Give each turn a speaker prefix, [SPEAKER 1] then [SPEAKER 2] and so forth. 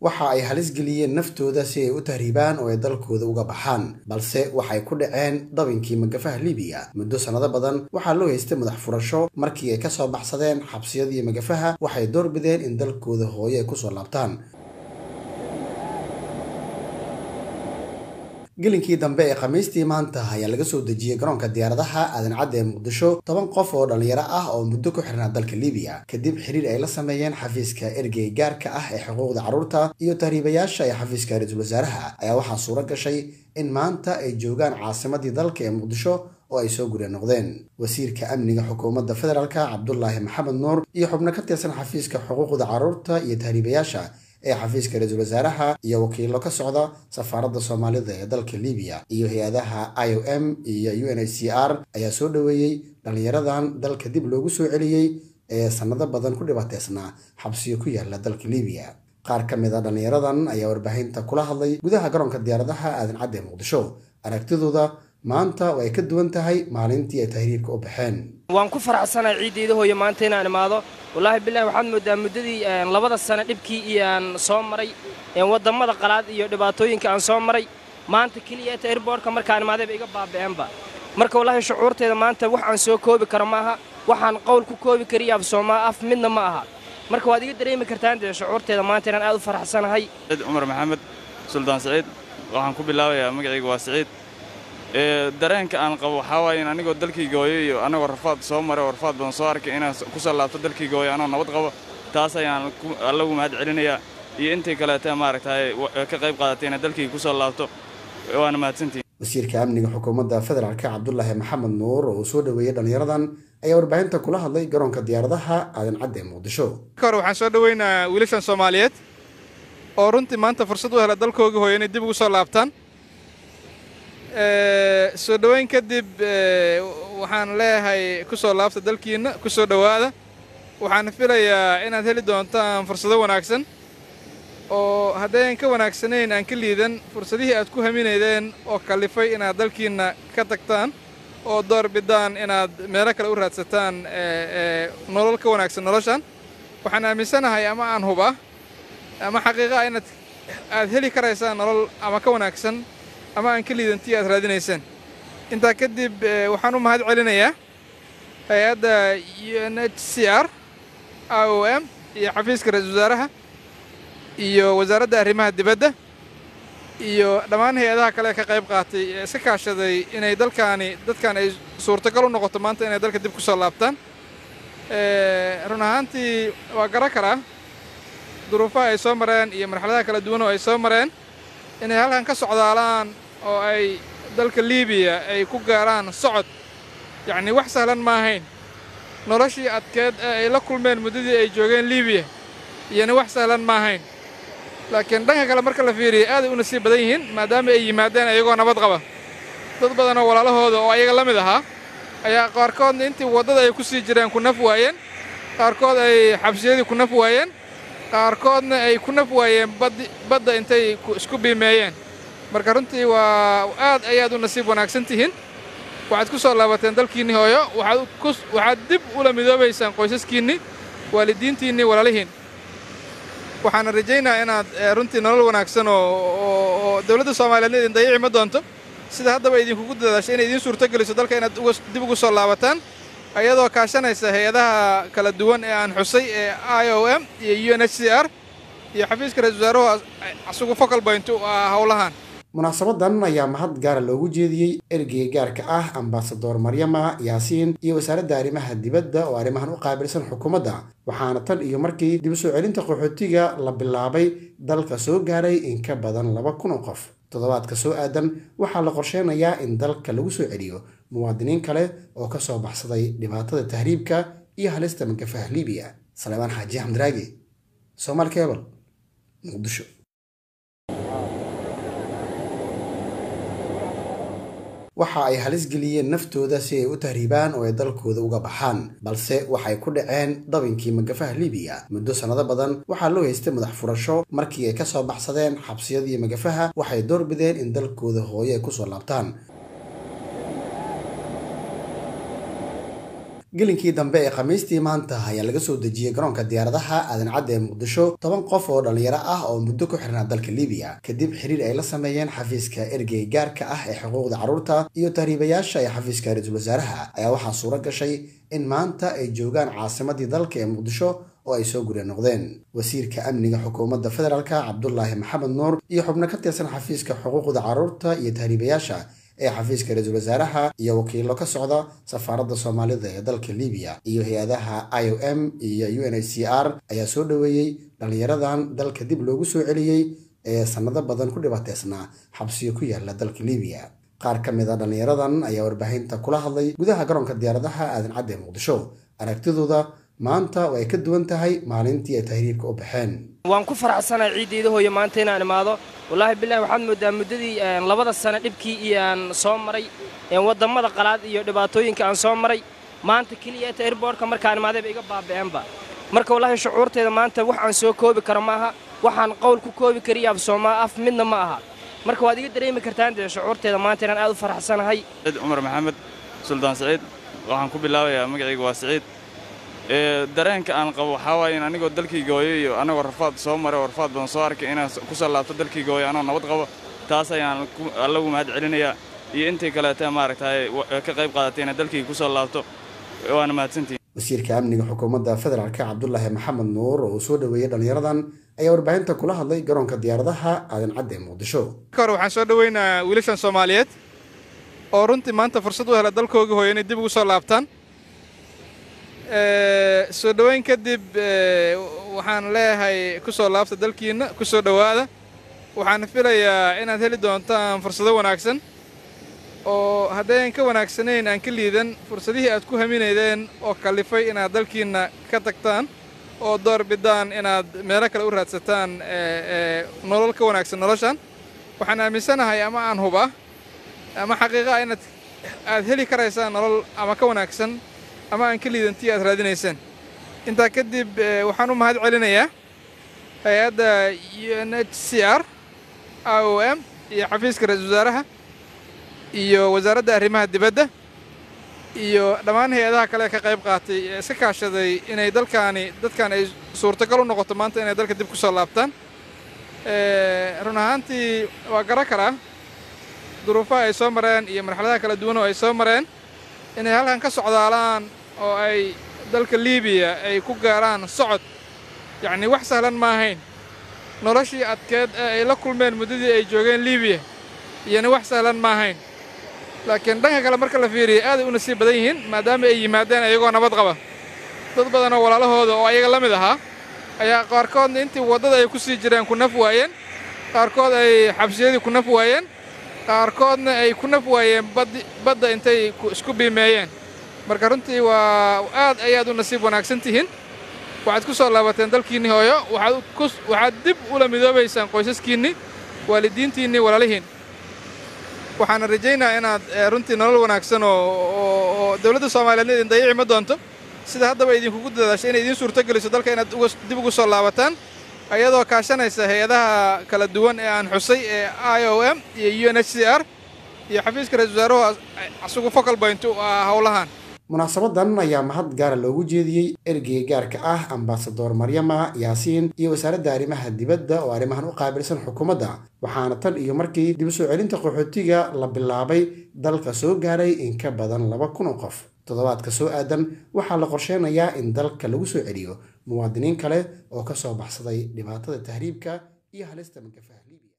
[SPEAKER 1] waxa ay halis geliyeen naftooda si ay u tahriibaan oo ay dalkooda uga baxaan balse waxay ku dhaceen dabinkii magafaha libiya muddo sannado badan waxaa loo haystay madax furasho markii ay kasoo baxsadeen xabsiyadii magafaha waxay doorbideen in dalkooda hooyo ay kusoo laabtaan gelinkii dambe ee khamiistii maanta ayaa laga soo dejiyey garoonka diyaaradaha aadan cadde ee muqdisho toban qof oo dhallinyaro ah oo muddo ku xirnaa dalka libiya kadib xiriir ay la sameeyeen xafiiska ergey gaarka ah ee xuquuqda carruurta iyo tahriibayaasha ee xafiiska ra-iisul wasaaraha ayaa waxaa suuro gashay in maanta ay joogaan caasimadii dalka ee muqdisho oo ay soo gurya noqdeen wasiirka amniga xukuumadda federaalka cabdulaahi maxamed nuur iyo xubno ka tirsan xafiiska xuquuqda carruurta iyo tahriibayaasha ee xafiiska ra-iisul wasaaraha iyo wakiilo ka socda safaaradda soomaalida ee dalka libiya iyo hay-adaha i o m iyo u n h c r ayaa soo dhoweeyey dhallinyaradan dalka dib loogu soo celiyey ee sannado badan ku dhibaataysnaa xabsiyo ku yaala dalka libiya qaar ka mid a dhallinyaradan ayaa warbaahinta kula hadlay gudaha garoonka diyaaradaha aadan cadde ee muqdisho aragtidooda maanta oo ay ka duwan tahay maalintii ay tahriibka u baxeen
[SPEAKER 2] waan ku faraxsanahay ciiddayda hooyo maanta inaan imaado wallaahi bilahi waxaad mooddaa muddadii labada sano dhibkii iyo aan soo maray wadammada qalaad iyo dhibaatooyinka aan soo maray maanta keliya ta airboortka markaan imaadayba iga baaba'eenba marka wallaahi shucuurteeda maanta wax aan soo koobi karo ma aha waxaan qowl ku koobi kariya af soomaa af midna ma aha marka waad iga dareemi kartaan dee shucuurteeda maanta inaan aad u faraxsanahay
[SPEAKER 3] cumar maxamed suldaan siciid waxaan ku bilaabayaa magacayga waa siciid dareenka aan qabo waxaa waaye in anigoo dalkayga hooyo iyo anagoo rafaad soo maray oo rafaad badan soo arkay inaan ku soo laabto dalkayga hooyo anoo nabad qabo taas ayaan allagu mahad celinayaa iyo intii kaleeta maaragtay ka qayb qaadatay inaan dalkayga ku soo laabto waana mahadsantihin
[SPEAKER 1] wasiirka amniga xukuumadda federaalka cabdulaahi maxamed nuur oo uu soo dhoweeyey dhallinyaradan ayaa warbaahinta kula hadlay garoonka diyaaradaha aadan cadde ee muqdisho
[SPEAKER 4] ka hor waxaan soo dhoweynayaa wiilashan soomaaliyeed oo runtii maanta fursad u hela dalkooga hooyo inay dib ugu soo laabtaan soo dhoweyn kadib waxaan leeyahay ku soo laabta dalkiinna ku soo dhowaada waxaan filayaa inaad heli doontaan fursado wanaagsan oo haddayan ka wanaagsanayn aan ka liidan fursadihii aad ku haminaydeen oo kallifay inaad dalkiinna ka tagtaan oo door bidaan inaad meelo kale u raadsataan nolol ka wanaagsan noloshan waxaan aaminsanahay ama aan huba ama xaqiiqaa inaad aad heli karaysaan nolol ama ka wanaagsan ama aan ka liidantii aad raadinaysaan intaa kadib waxaan u mahad celinayaa hay-adda u n h c r i o m iyo xafiiska ra-iisul wasaaraha iyo wasaaradda arrimaha dibadda iyo dhammaan hay-adaha kale ka qayb qaatay ee iska kaashaday inay dalkaani dadkan ay suurtagal u noqoto maanta inay dalka dib ku soo laabtaan run ahaantii waa garan karaa duruufaha ay soo mareen iyo marxaladaha kala duwan oo ay soo mareen inay halkan ka socdaalaan oo ay dalka liibiya ay ku gaaraan socod yacnii wax sahlan ma ahayn noloshii adkeed ee ay la kulmeen muddadii ay joogeen liibiya iyona wax sahlan ma ahayn laakiin dhanka kale marka la fiiriya aaday u nasiib badan yihiin maadaama ay yimaadeen ayagoo nabad qaba dad badan oo walaalahooda oo ayaga la mid ahaa ayaa qaarkoodna intii waddada ay ku sii jireen ku naf waayeen qaarkood ay xabsiyadii ku naf waayeen qaarkoodna ay ku naf waayeen badda intay isku biimeeyeen marka runtii waa aad ayaad u nasiib wanaagsan tihiin waxaad ku soo laabateen dalkiinnii hooyo waxaad dib ula midoobaysaan qoysaskiinnii waalidiintiinnii walaalihiin waxaana rajaynayaa inaad runtii nolol wanaagsan oo dowladda soomaaliyeedna idin dayici ma doonto sida haddaba idinkugu dadaashay inay idiin suurto geliso dalka inaad dib ugu soo laabataan ayadoo kaashanaysa hay-adaha kala duwan ee aan xusay ee i o m iyo u n h c r iyo xafiiska ra-isul wasaaruhu asugu focal point u ah howlahan
[SPEAKER 1] munaasabadan ayaa mahad gaara loogu jeediyey ergeyga gaarka ah ambasador maryama yaasiin iyo wasaaradda arrimaha dibadda oo arrimahan u qaabilsan xukuumadda waxaana tan iyo markii dib u soo celinta qaxootiga la bilaabay dalka soo gaaray in ka badan laba kun oo qof toddobaadka soo aadan waxaa la qorsheynayaa in dalka lagu soo celiyo muwaadiniin kale oo ka soo baxsaday dhibaatada tahriibka iyo halista magafaha libiya salebaan xaaji xamdiraagi soomaal kebal muqdisho waxa ay halis geliyeen naftooda si ay u tahriibaan oo ay dalkooda uga baxaan balse waxay ku dhaceen dabinkii magafaha libiya muddo sannado badan waxaa loo haystay madax furasho markii ay kasoo baxsadeen xabsiyadii magafaha waxay doorbideen in dalkooda hooyo ay kusoo laabtaan gelinkii dambe ee khamiistii maanta ayaa laga soo dejiyey garoonka diyaaradaha aadan cadde ee muqdisho toban qof oo dhallinyaro ah oo muddo ku xirnaa dalka libiya kadib xiriir ay la sameeyeen xafiiska ergey gaarka ah ee xuquuqda carruurta iyo tahriibayaasha ee xafiiska ra-iisul wasaaraha ayaa waxaa suuro gashay in maanta ay joogaan caasimadii dalka ee muqdisho oo ay soo gurya noqdeen wasiirka amniga xukuumadda federaalka cabdulaahi maxamed nuur iyo xubno ka tirsan xafiiska xuquuqda carruurta iyo tahriibayaasha ee xafiiska ra-iisul wasaaraha iyo wakiilo ka socda safaaradda soomaalida ee dalka libiya iyo hay-adaha i o m iyo u n h c r ayaa soo dhoweeyey dhallinyaradan dalka dib loogu soo celiyey ee sannado badan ku dhibaataysnaa xabsiyo ku yaala dalka libiya qaar ka mid a dhallinyaradan ayaa warbaahinta kula hadlay gudaha garoonka diyaaradaha aadan cadde muqdisho aragtidooda maanta oo ay ka duwan tahay maalintii ay tahriibka u baxeen
[SPEAKER 2] waan ku faraxsanahay ciiddayda hooyo maanta inaan imaado wallaahi bilahi waxaad mooddaa muddadii labada sano dhibkii iyo aan soo maray wadammada qalaad iyo dhibaatooyinka aan soo maray maanta keliya eta airboortka markaan imaadayba iga baaba'eenba marka wallaahi shucuurteeda maanta wax aan soo koobi karo ma aha waxaan qowl ku koobi kariya af soomaa af midna ma aha marka waad iga dareemi kartaan dee shucuurteeda maanta inaan aad u faraxsanahay
[SPEAKER 3] ciid cumar maxamed suldaan siciid waxaan ku bilaabayaa magacayga waa siciid dareenka aan qabo waxaa waaye in anigoo dalkii gooyo iyo anagoo rafaad soo maray oo rafaad badan soo arkay inaan ku soo laabto dalkii gooyo anoo nabad qabo taas ayaan allagu mahad celinayaa iyo intii kaleeta maaragtay ka qayb qaadatay inay dalkii ku soo laabto waana mahadsantihin
[SPEAKER 1] wasiirka amniga xukuumadda federaalka cabdulaahi maxamed nuur oo uu soo dhoweeyey dhallinyaradan ayaa warbaahinta kula hadlay garoonka diyaaradaha aadan cadde ee muqdisho
[SPEAKER 4] marka hore waxaan soo dhoweynayaa wiilashan soomaaliyeed oo runtii maanta fursad u hela dalkooga hooyo inay dib ugu soo laabtaan soo dhoweyn kadib waxaan leeyahay ku soo laabta dalkiinna ku soo dhowaada waxaan filayaa inaad heli doontaan fursado wanaagsan oo haddayan ka wanaagsanayn aan ka liidan fursadihii aad ku haminaydeen oo kallifay inaad dalkiinna ka tagtaan oo door bidaan inaad meelo kale u raadsataan nolol ka wanaagsan noloshan waxaan aaminsanahay ama aan hubaa ama xaqiiqaa inaad aad heli karaysaan nolol ama ka wanaagsan ama aan ka liidantii aad raadinayseen intaa kadib waxaan u mahad celinayaa hay-adda u n h c r i o m iyo xafiiska ra-isul wasaaraha iyo wasaaradda arrimaha dibadda iyo dhammaan hay-adaha kale ka qayb qaatay ee iska kaashaday inay dalkaani dadkan ay suurtagal u noqoto maanta inay dalka dib ku soo laabtaan run ahaantii waa garan karaa duruufaha ay soo mareen iyo marxaladaha kala duwan oo ay soo mareen inay halkan ka socdaalaan oo ay dalka liibiya ay ku gaaraan socod yacnii wax sahlan ma ahayn noloshii adkeed ee ay la kulmeen muddadii ay joogeen liibiya iyona wax sahlan ma ahayn laakiin dhanka kale marka la fiiriya aaday u nasiib badan yihiin maadaama ay yimaadeen ayagoo nabad qaba dad badan oo walaalahooda oo ayaga la mid ahaa ayaa qaarkoodna intii waddada ay ku sii jireen ku naf waayeen qaarkood ay xabsiyadii ku naf waayeen qaarkoodna ay ku naf waayeen badda intay isku biimeeyeen marka runtii waa aad ayaad u nasiib wanaagsan tihiin waxaad ku soo laabateen dalkiinnii hooyo waxaad dib ula midoobaysaan qoysaskiinnii waalidiintiinnii walaalihiin waxaana rajaynaa inaad runtii nolol wanaagsan oo dowladda soomaaliyeedna idin dayici ma doonto sida haddaba idinkugu dadaashay inay idiin suurto geliso dalka inaad dib ugu soo laabataan ayadoo kaashanaysa hay-adaha kala duwan ee aan xusay ee i o m iyo u n h c r iyo xafiiska ra-isul wasaaruhu asugu focal point u ah howlahan
[SPEAKER 1] munaasabadan ayaa mahad gaara loogu jeediyey ergeyga gaarka ah ambasador maryama yaasiin iyo wasaaradda arrimaha dibadda oo arrimahan u qaabilsan xukuumadda waxaana tan iyo markii dib u soo celinta qaxootiga la bilaabay dalka soo gaaray in ka badan laba kun oo qof toddobaadka soo aadan waxaa la qorsheynayaa in dalka lagu soo celiyo muwaadiniin kale oo ka soo baxsaday dhibaatada tahriibka iyo halista mankafaha libiya